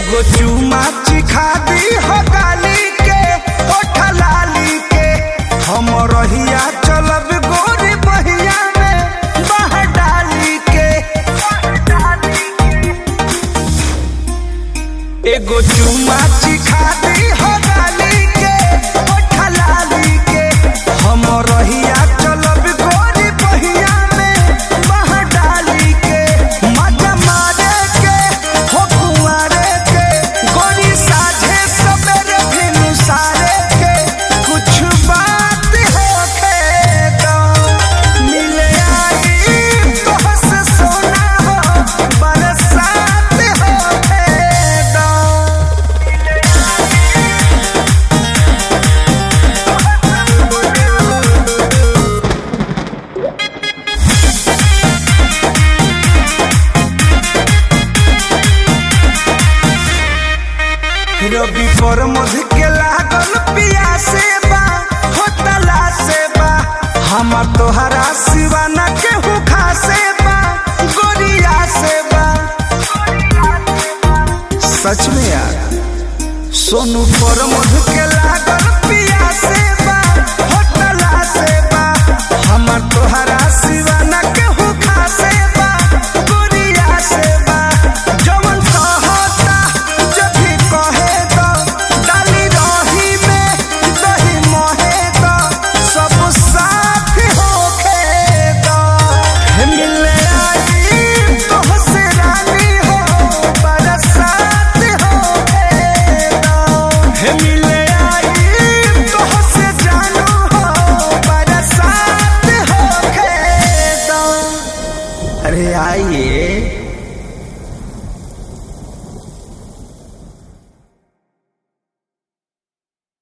एगो चुमा चिखा दी हो गाली के ओठ लाली के हम रहिया चलब गोरी बहिया में बह डाली के एगो चुमा चिखा दी हो गाली के ओठ लाली के हम रहिया चलब गोरी बहिया में बह डाली के मजा मारे के हो कुंवारे के गोरी साझे सबेरे भिनु सारे के कुछ बात होखे तो मिले आई तोहस सोना हो बरसात होखे तो रवि पर मध के लागल पियासे बा होतला से बा हम तोहरा सिवा न के